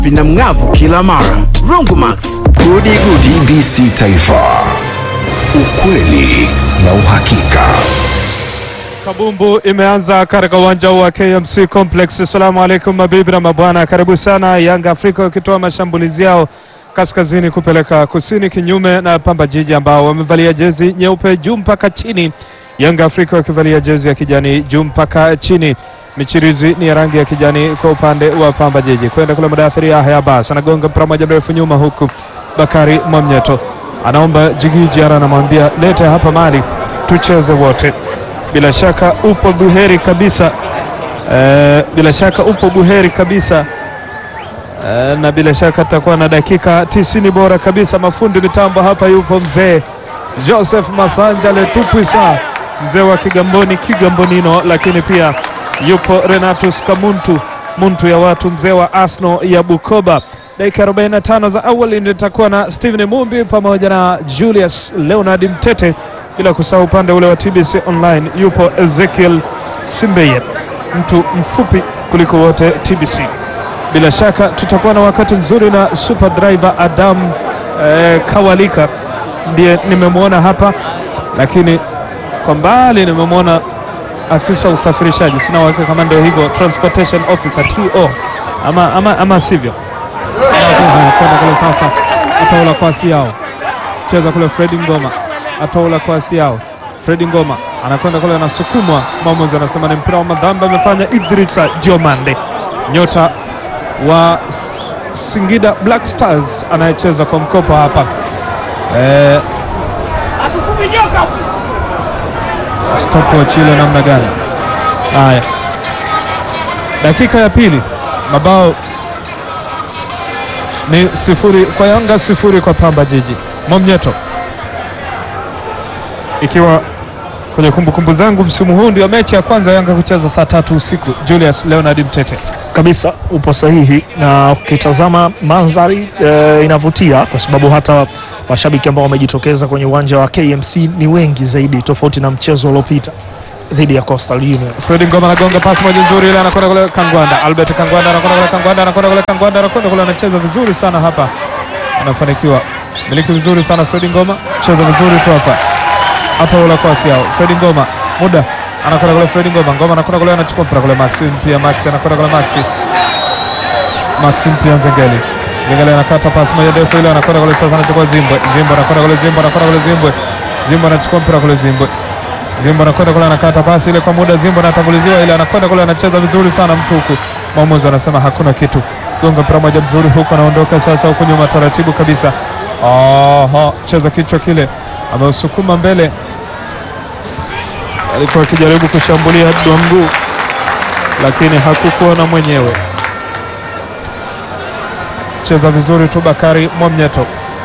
vina mng'avu kila mara. Rongomax, gudi gudi. TBC Taifa, ukweli na uhakika. Kabumbu imeanza katika uwanja wa KMC Complex. Assalamu alaikum mabibi na mabwana, karibu sana. Yanga Afrika wakitoa mashambulizi yao kaskazini kupeleka kusini, kinyume na Pamba Jiji ambao wamevalia jezi nyeupe juu mpaka chini. Yanga Afrika wakivalia jezi ya kijani juu mpaka chini. Michirizi ni ya rangi ya kijani kwa upande wa Pamba Jiji. Kwenda kule Mudathiri Yahya Abbas anagonga mpira moja mrefu nyuma, huku Bakari Mwamnyeto anaomba Jigiji Ara, anamwambia lete hapa mali tucheze wote. Bila shaka upo buheri kabisa eh, bila shaka upo buheri kabisa eh, na bila shaka tutakuwa na dakika tisini bora kabisa. Mafundi mitambo hapa yupo mzee Joseph Masanja Letupwisa, mzee wa Kigamboni Kigambonino, lakini pia yupo Renatus Kamuntu muntu ya watu, mzee wa Arsenal ya Bukoba. Dakika 45 za awali nitakuwa na Steven Mumbi pamoja na Julius Leonard Mtete, bila kusahau upande ule wa TBC Online yupo Ezekiel Simbeye, mtu mfupi kuliko wote TBC. Bila shaka tutakuwa na wakati mzuri na super driver Adam eh, Kawalika ndiye nimemwona hapa, lakini kwa mbali nimemwona afisa usafirishaji, sina uhakika kama ndio hivyo, transportation officer TO ama, ama, ama sivyo. Sina uhakika. Kwenda kule sasa, ataula kwasi yao, cheza kule Fredi Ngoma, ataula kwasi yao, Fredi Ngoma anakwenda kule, anasukumwa, mwamuzi anasema ni mpira wa madhambi, amefanya Idrisa Jomande, nyota wa S- Singida Black Stars anayecheza kwa mkopo hapa eh, stopwatch ile namna gani? Haya, dakika ya pili, mabao ni sifuri kwa Yanga, sifuri kwa Pamba Jiji. Mwamnyeto, ikiwa kwenye kumbukumbu zangu, msimu huu ndio mechi ya kwanza Yanga kucheza saa tatu usiku. Julius Leonard Mtete, kabisa upo sahihi, na ukitazama mandhari e, inavutia kwa sababu hata mashabiki ambao wamejitokeza kwenye uwanja wa KMC ni wengi zaidi, tofauti na mchezo uliopita dhidi ya Coastal Union. Fredi Ngoma anagonga pasi moja nzuri ile, anakwenda kule Kangwanda. Albert Kangwanda anakwenda kule Kangwanda, anakwenda kule Kangwanda, anakwenda kule, anacheza vizuri sana hapa, anafanikiwa miliki vizuri sana Fredi Ngoma, cheza vizuri tu hapa, hata ula kwasi yao. Fredi Ngoma muda anakwenda kule, Fredi Ngoma, Ngoma anakwenda kule, anachukua mpira kule, Maxi pia, Maxi anakwenda kule, Maxi Maxi pia, Nzengeli Nzengeli anakata pasi moja ndefu ile, anakwenda kule sasa, anachukua Zimbwe, Zimbwe anakwenda kule, Zimbwe anakwenda kule, Zimbwe Zimbwe anachukua mpira kule, Zimbwe Zimbo anakwenda kule anakata pasi ile kwa muda, Zimbo anatanguliziwa ile, anakwenda kule anacheza vizuri sana mtu huku, mwamuzi anasema hakuna kitu, gonga mpira moja mzuri huku, anaondoka sasa huku nyuma taratibu kabisa. Aha, cheza kichwa kile, ameusukuma mbele, alikuwa akijaribu kushambulia Dwangu lakini hakukuona mwenyewe. Cheza vizuri tu Bakari Mwamnyeto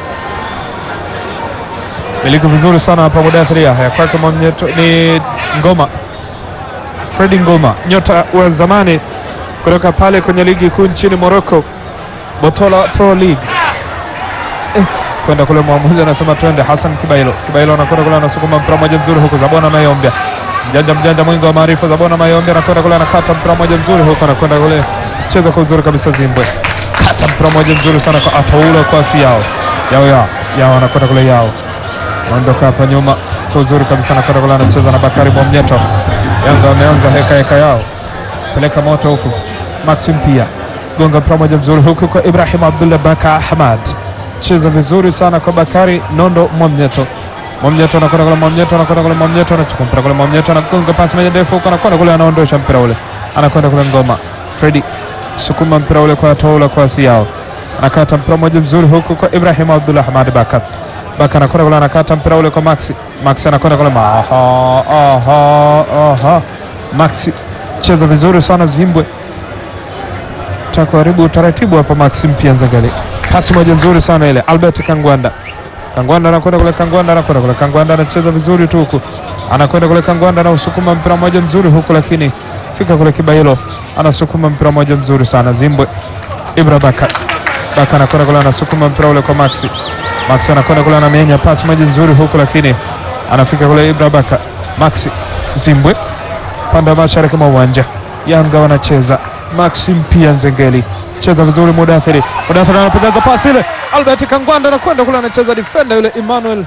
miliki vizuri sana hapa Mudathiri Yahya kwake Mwamnyeto ni Ngoma, Fredi Ngoma, nyota wa zamani kutoka pale kwenye ligi kuu nchini Morocco, Botola Pro League. Eh, kwenda kule mwamuzi anasema twende. Hassan Kibailo, Kibailo anakwenda kule anasukuma mpira moja mzuri huku, Zabona Mayombe, mjanja mjanja mwingi wa maarifa, Zabona Mayombe anakwenda kule anakata mpira moja mzuri huku, anakwenda kule cheza kwa uzuri kabisa, Zimbwe kata mpira moja mzuri sana kwa ataula kwasi yao yao yao yao, anakwenda kule yao anaondoka hapa nyuma kwa uzuri kabisa, anakwenda kule anacheza na Bakari Mwamnyeto. Yanga wameanza heka heka yao, peleka moto huku. Maxim pia gonga mpira moja mzuri huku kwa Ibrahim Abdullah Baka Ahmad, cheza vizuri sana kwa Bakari Nondo Mwamnyeto. Mwamnyeto anakwenda kule, Mwamnyeto anakwenda kule, Mwamnyeto anachukua mpira kule, Mwamnyeto anagonga pasi moja ndefu huku, anakwenda kule, anaondosha mpira ule, anakwenda kule Ngoma Fredi sukuma mpira ule kwa toula kwa asi yao, anakata mpira moja mzuri huku kwa Ibrahim Abdullah Ahmad Baka Baka anakwenda kule anakata mpira ule kwa Maxi. Maxi anakwenda kule ma- aha, aha, aha. Maxi cheza vizuri sana Zimbwe, takuharibu utaratibu hapa. Maxi mpia Nzengeli, pasi moja nzuri sana ile. Albert Kangwanda, Kangwanda anakwenda kule, Kangwanda anakwenda kule, Kangwanda anacheza vizuri tu huku, anakwenda kule, Kangwanda anausukuma mpira moja mzuri huku, lakini fika kule Kibailo anasukuma mpira moja mzuri sana Zimbwe. Ibra Baka, Baka anakwenda kule, anasukuma mpira ule kwa Maxi Max anakwenda kule anamenya pasi moja nzuri huku, lakini anafika kule Ibra Baka. Maxi Zimbwe pande wa mashariki mwa uwanja, Yanga wanacheza. Maxi mpia Nzengeli cheza vizuri Mudathiri. Mudathiri anapoteza pasi ile, Albert Kangwanda anakwenda kule, anacheza defender yule Emmanuel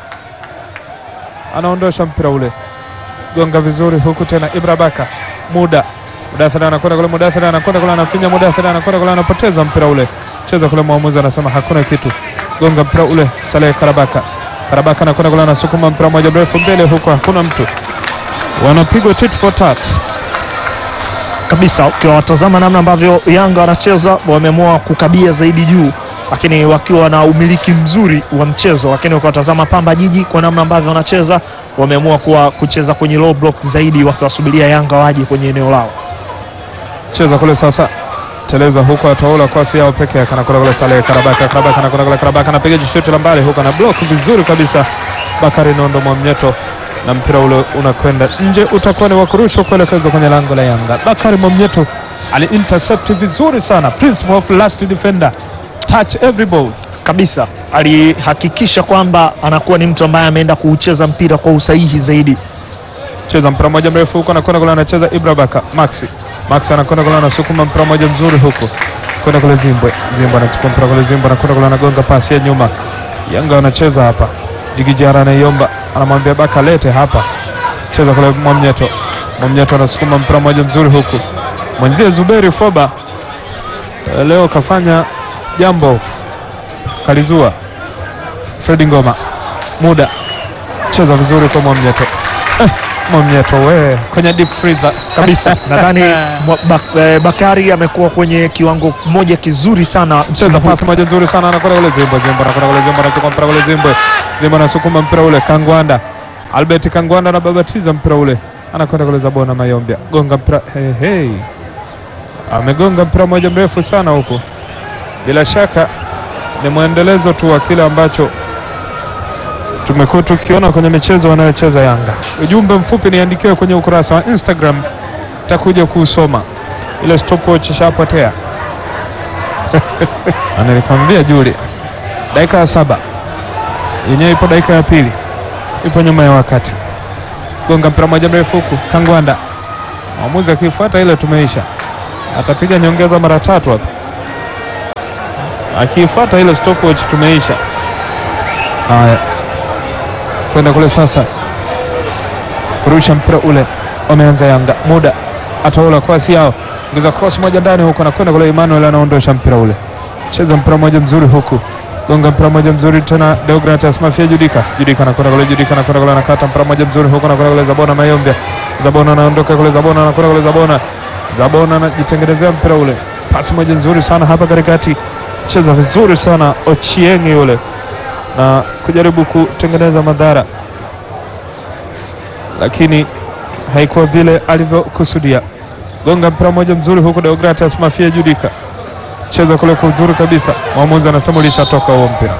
anaondosha mpira ule, gonga vizuri huku tena Ibra Baka muda Mudathiri anakwenda kule, Mudathiri anakwenda kule, anafinya Mudathiri anakwenda kule, anapoteza mpira ule, cheza kule, mwamuzi anasema hakuna kitu, gonga mpira ule, Saleh Karabaka Karabaka anakwenda kule, anasukuma mpira moja mrefu mbele, huku hakuna mtu, wanapigwa tit for tat. kabisa. Ukiwatazama namna ambavyo Yanga wanacheza, wameamua kukabia zaidi juu, lakini wakiwa na umiliki mzuri wa mchezo. Lakini ukiwatazama Pamba Jiji kwa namna ambavyo wanacheza, wameamua kuwa kucheza kwenye low block zaidi, wakiwasubiria Yanga waje kwenye eneo lao. cheza kule sasa, teleza huko, ataola kwasi yao peke yake, anakwenda kule Saleh Karabaka, Karabaka anakwenda kule, Karabaka anapiga jishuti la mbali huko, na block vizuri kabisa Bakari Nondo Mwamnyeto, na mpira ule unakwenda nje, utakuwa ni wa kurushwa kuelekezwa kwenye lango la Yanga. Bakari Mwamnyeto ali intercept vizuri sana, principle of last defender, touch every ball. kabisa alihakikisha kwamba anakuwa ni mtu ambaye ameenda kuucheza mpira kwa usahihi zaidi. cheza mpira moja mrefu huko, anakwenda kule, anacheza Ibra Baka Maxi Maxi anakwenda kule, anasukuma mpira moja mzuri huko, kwenda kule Zimbwe Zimbwe anachukua mpira kule, Zimbwe anakwenda kule, anagonga pasi ya nyuma. Yanga wanacheza hapa, Jigijara anaiomba, anamwambia Baka lete hapa, cheza kule Mwamnyeto. Mwamnyeto anasukuma mpira moja mzuri huku, mwenzie Zuberi Foba eh, leo kafanya jambo, kalizua Fredi Ngoma muda cheza vizuri kwa Mwamnyeto eh, Mwamnyeto we kwenye deep freezer kabisa nadhani mwa- Bak- eh, Bakari amekuwa kwenye kiwango moja kizuri sana msimu cheza huu. pasi moja nzuri sana, anakwenda kule Zimbwe, Zimbwe anakwenda kule Zimbwe, anachukua mpira kule Zimbwe, Zimbwe anasukuma mpira ule, Kangwanda Albert Kangwanda anababatiza mpira ule, anakwenda kule Zabona Mayombia, gonga mpira hey, hey. Amegonga mpira moja mrefu sana huku, bila shaka ni mwendelezo tu wa kile ambacho tumekuwa tukiona kwenye michezo wanayocheza Yanga. Ujumbe mfupi niandikiwe kwenye ukurasa wa Instagram, takuja kuusoma. Ile stopwatch ishapotea. Na nilikwambia Juli, dakika ya saba yenyewe ipo dakika ya pili, ipo nyuma ya wakati. Gonga mpira moja mrefu huku, Kangwanda mwamuzi akifuata ile tumeisha, atapiga nyongeza mara tatu hapa, akifuata ile stopwatch tumeisha. Haya, kwenda kule sasa, kurusha mpira ule, wameanza Yanga, muda ataula kwasi yao, ingiza cross moja ndani huko, anakwenda kule, Emmanuel anaondosha mpira ule cheza mpira mmoja mzuri huku, gonga mpira mmoja mzuri tena, Deogratias Mafia Judika, Judika anakwenda kule, Judika anakwenda kule, anakata mpira mmoja mzuri huku, anakwenda kule Zabona Mayombia, Zabona anaondoka kule, Zabona anakwenda kule, Zabona Zabona anajitengenezea mpira ule, pasi moja nzuri sana hapa katikati, cheza vizuri sana Ochieng yule na kujaribu kutengeneza madhara, lakini haikuwa vile alivyokusudia. Gonga mpira mmoja mzuri huku, Deogratias Mafia Judika cheza kule kwa uzuri kabisa. Mwamuzi anasema ulishatoka huo mpira.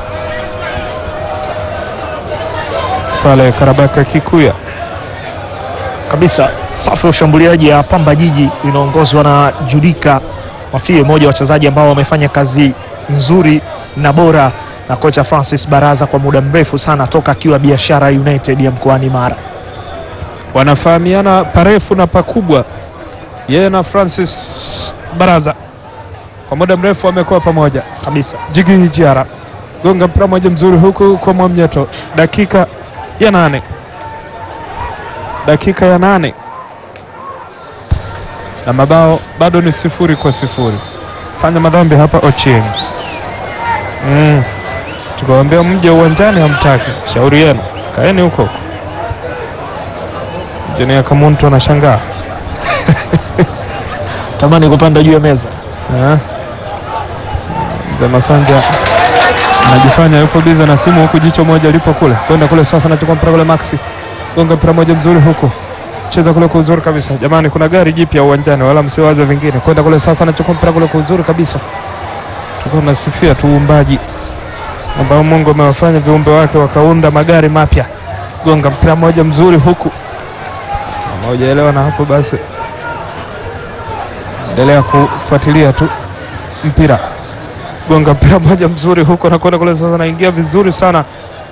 Saleh Karabaka Kikuya kabisa. Safu ya ushambuliaji ya Pamba Jiji inaongozwa na Judika Mafie, mmoja wa wachezaji ambao wamefanya kazi nzuri na bora na kocha Francis Baraza kwa muda mrefu sana toka akiwa Biashara United ya mkoani Mara. wanafahamiana parefu na pakubwa, yeye na Francis Baraza kwa muda mrefu wamekuwa pamoja Kabisa Jigi Hijiara gonga mpira mmoja mzuri huku kwa Mwamnyeto, dakika ya nane, dakika ya nane na mabao bado ni sifuri kwa sifuri. Fanya madhambi hapa Ochieng. Mm. Tukawambia mje uwanjani, hamtaki. Shauri yenu, kaeni huko huko. Jenia Kamuntu anashangaa tamani kupanda juu ya meza. Eh. Mzee Masanja anajifanya yupo biza na simu huku, jicho moja lipo kule kwenda kule. Sasa anachukua mpira kule, Maxi gonga mpira moja mzuri huku, cheza kule kwa uzuri kabisa. Jamani, kuna gari jipya uwanjani, wala msiwaze vingine. Kwenda kule sasa, anachukua mpira kule kwa uzuri kabisa. Tuko tunasifia tu uumbaji ambao Mungu amewafanya viumbe wake wakaunda magari mapya. Gonga mpira moja mzuri huku, kama hujaelewa na hapo basi endelea kufuatilia tu mpira. Gonga mpira moja mzuri huko, nakwenda kule sasa, naingia vizuri sana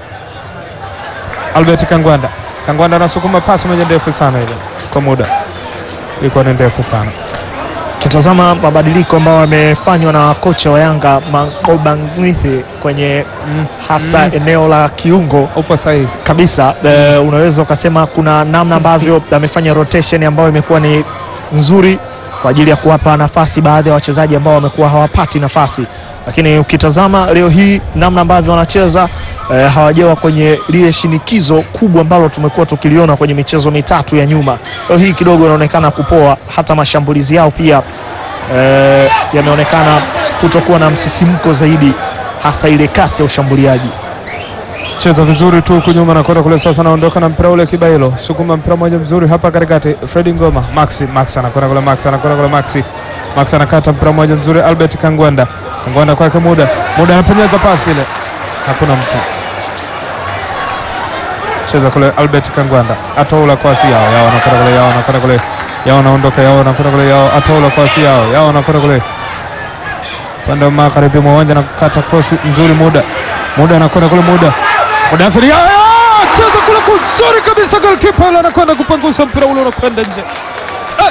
Albert Kangwanda. Kangwanda anasukuma pasi moja ndefu sana, ile kwa muda ilikuwa ni ndefu sana. ukitazama mabadiliko ambayo yamefanywa na kocha wa Yanga Mangobangithi kwenye hasa Mm. eneo la kiungo Upo sahihi. kabisa e, unaweza ukasema kuna namna ambavyo amefanya rotation ambayo imekuwa ni nzuri kwa ajili ya kuwapa nafasi baadhi ya wachezaji ambao wamekuwa hawapati nafasi, lakini ukitazama leo hii namna ambavyo wanacheza e, hawajawa kwenye lile shinikizo kubwa ambalo tumekuwa tukiliona kwenye michezo mitatu ya nyuma. Leo hii kidogo inaonekana kupoa, hata mashambulizi yao pia e, yameonekana kutokuwa na msisimko zaidi, hasa ile kasi ya ushambuliaji. Cheza vizuri tu huku nyuma na kwenda kule sasa, naondoka na mpira ule Kibailo, sukuma mpira moja mzuri hapa katikati, Fredi Ngoma, Maxi, Max anakwenda kule, Max anakwenda kule, Maxi, Max anakata mpira moja mzuri, Albert Kangwanda, Kangwanda kwake muda, muda anapenyeza pasi ile, hakuna mtu cheza kule, Albert Kangwanda atoula kwasi yao, yao anakwenda kule, yao anakwenda kule, yao anaondoka, yao anakwenda kule, yao atoula kwasi yao, yao anakwenda kule upande wa magharibi mwa uwanja na kukata kosi nzuri, muda muda anakwenda kule, muda Mudathiri ya- ya- cheza kule kuzuri kabisa, golkipa ile anakwenda kupangusa mpira ule unakwenda nje. Eh,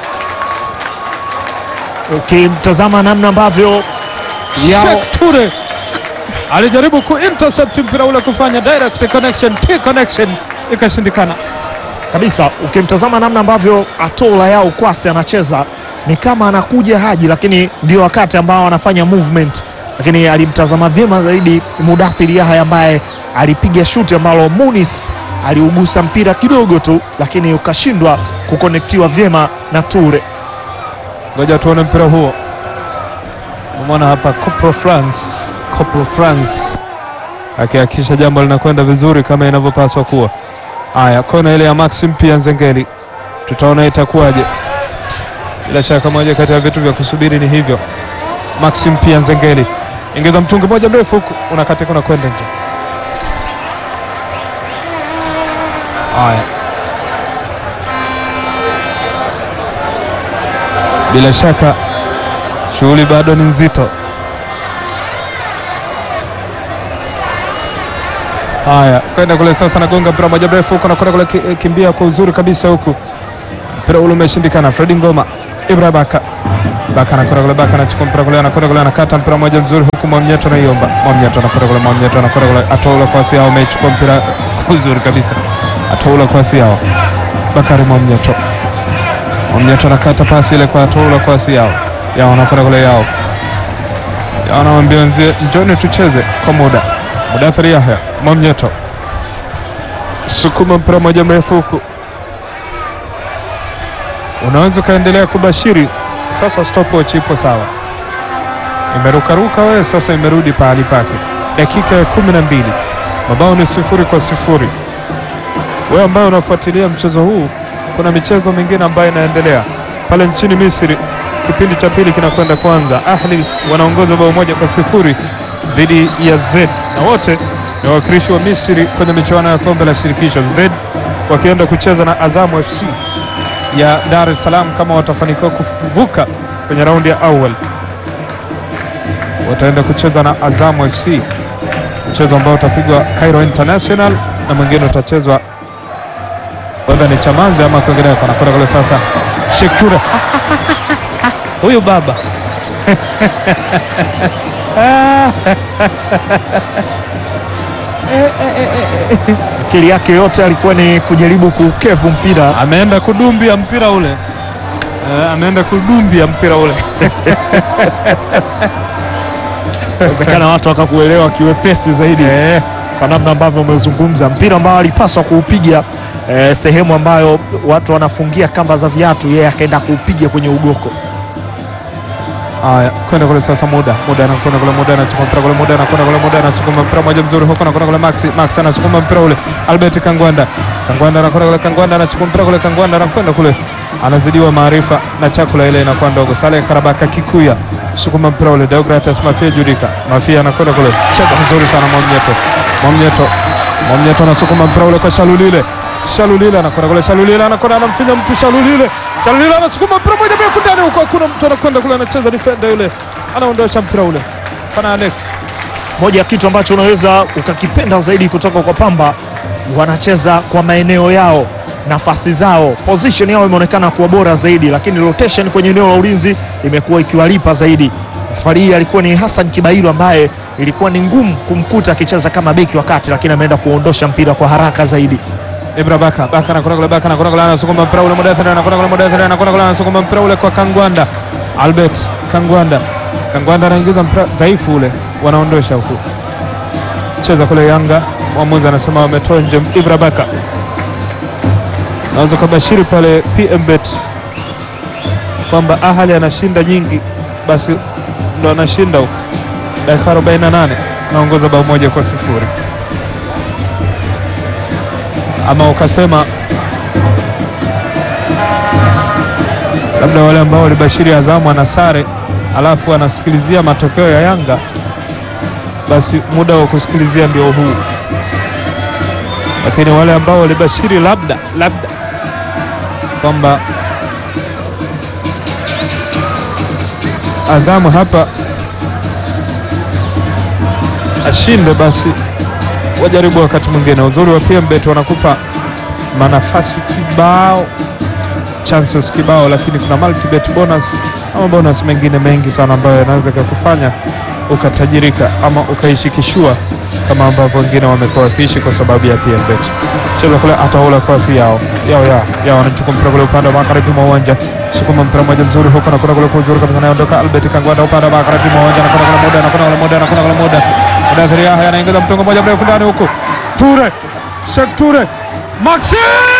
Ukimtazama namna ambavyo yao Sheikh Ture alijaribu ku intercept mpira ule kufanya direct connection, T connection ikashindikana. kabisa, ukimtazama namna ambavyo Atola yao Kwasi anacheza ni kama anakuja Haji, lakini ndio wakati ambao anafanya movement, lakini alimtazama vyema zaidi Mudathiri Yahya ambaye alipiga shuti ambalo Munis aliugusa mpira kidogo tu, lakini ukashindwa kukonektiwa vyema na Ture. Ngoja tuone mpira huo. Umeona hapa Copro France, Copro France akihakikisha jambo linakwenda vizuri kama inavyopaswa kuwa. Haya, kona ile ya Maxim pia Nzengeli, tutaona itakuwaje. Bila shaka moja kati ya vitu vya kusubiri ni hivyo. Maxim pia Nzengeli, ingiza mtungi moja mrefu huku, unakatika unakwenda nje. Haya, bila shaka shughuli bado ni nzito. Haya, kwenda kule sasa, nagonga mpira moja mrefu huko, nakwenda kule ki- kimbia kwa uzuri kabisa huku, mpira ule umeshindikana. Fredi Ngoma, Ibra Baka, Baka anakwenda kule, Baka anachukua mpira kule, anakwenda kule, anakata mpira moja mzuri huku, Mwamnyeto anaiomba, Mwamnyeto anakwenda kule, Mwamnyeto anakwenda kule, atoula kwa Siao, amechukua mpira kwa uzuri kabisa, atoula kwa Siao, Bakari Mwamnyeto Mwamnyeto anakata pasi ile kwa Atoula kwa Siao, Yao anakwenda kule, Yao Yao anamwambia wenzie, njoni tucheze kwa muda. Mudathiri Yahya, Mwamnyeto sukuma mpira moja mrefu huku, unaweza ukaendelea kubashiri sasa. Stopwatch ipo sawa, imerukaruka wewe sasa, imerudi pahali pake. Dakika ya kumi na mbili, mabao ni sifuri kwa sifuri. Wewe ambaye unafuatilia mchezo huu, kuna michezo mingine ambayo inaendelea pale nchini Misri. Kipindi cha pili kinakwenda kwanza. Ahli wanaongoza bao moja kwa sifuri dhidi ya Z na wote ni wawakilishi wa Misri kwenye michuano ya kombe la shirikisho. Z wakienda kucheza na Azamu FC ya Dar es Salaam kama watafanikiwa kuvuka kwenye raundi ya awali, wataenda kucheza na Azamu FC, mchezo ambao utapigwa Cairo International na mwingine utachezwa whether ni Chamazi ama kwingineko. Anakwenda kule sasa, Sheikh Ture huyu baba Akili yake yote alikuwa ni kujaribu kukevu mpira ameenda kudumbia mpira ule Eh, ameenda kudumbia mpira ule inawezekana watu wakakuelewa kiwepesi zaidi Eh, kwa namna ambavyo umezungumza mpira ambao alipaswa kuupiga eh, sehemu ambayo watu wanafungia kamba za viatu, yeye akaenda kuupiga kwenye ugoko. Haya, kwenda kule sasa, muda muda anakwenda kule, muda anachukua mpira kule, muda anakwenda kule, muda anasukuma mpira moja mzuri huko, anakwenda kule, Max Max anasukuma mpira ule, Albert Kangwanda Kangwanda anakwenda kule, Kangwanda anachukua mpira kule, Kangwanda anakwenda kule, anazidiwa maarifa na chakula ile inakuwa ndogo. Saleh Karabaka Kikuya sukuma mpira ule, Deogratis Mafia Judika Mafia anakwenda kule, cheza vizuri sana Mwamnyeto Mwamnyeto Mwamnyeto anasukuma mpira ule kwa Shalulile Shalulile anakwenda kule, Shalulile anakwenda anamfinya mtu, Shalulile Shalulile anasukuma mpira moja mrefu ndani huko, hakuna mtu anakwenda kule, anacheza defender yule, anaondosha mpira ule pana Alex. Moja ya kitu ambacho unaweza ukakipenda zaidi kutoka kwa Pamba, wanacheza kwa maeneo yao nafasi zao, position yao imeonekana kuwa bora zaidi, lakini rotation kwenye eneo la ulinzi imekuwa ikiwalipa zaidi. Safari hii alikuwa ni Hassan Kibailo ambaye ilikuwa ni ngumu kumkuta akicheza kama beki wa kati, lakini ameenda kuondosha mpira kwa haraka zaidi. Ibra Baka Baka anakwenda kule, Baka anakwenda kule, anasukuma mpira ule, Mudathir anakwenda kule, Mudathir anakwenda kule, anasukuma mpira ule kwa Kangwanda, Albert Kangwanda, Kangwanda anaingiza mpira dhaifu ule, wanaondosha huku, cheza kule Yanga, mwamuzi anasema wametoa nje. Ibra Baka naweza kubashiri pale PMBet kwamba Ahali anashinda nyingi, basi ndo anashinda huko. Dakika 48 naongoza bao moja kwa sifuri ama ukasema labda wale ambao walibashiri Azamu ana sare alafu anasikilizia matokeo ya Yanga, basi muda wa kusikilizia ndio huu. Lakini wale ambao walibashiri labda labda kwamba Azamu hapa ashinde, basi wajaribu wakati mwingine. Uzuri wa PMBet wanakupa manafasi kibao, chances kibao, lakini kuna multibet bonus ama bonus mengine mengi sana ambayo yanaweza kukufanya ukatajirika ama ukaishikishua kama ambavyo wengine wamekuwa wakiishi kwa sababu ya PMBet. Cheza kule ataula kwasi yao yao ya yao, anachukua mpira kule upande wa magharibi mwa uwanja, sukuma mpira mmoja mzuri huko na kuna kule kwa uzuri kabisa, anaondoka Albert Kangwanda upande wa magharibi mwa uwanja, anakwenda kule muda, anakwenda kule muda, anakwenda kule muda, Mudathir Yahya anaingiza mtongo mmoja mrefu ndani huko, Ture Sheikh Ture Maxi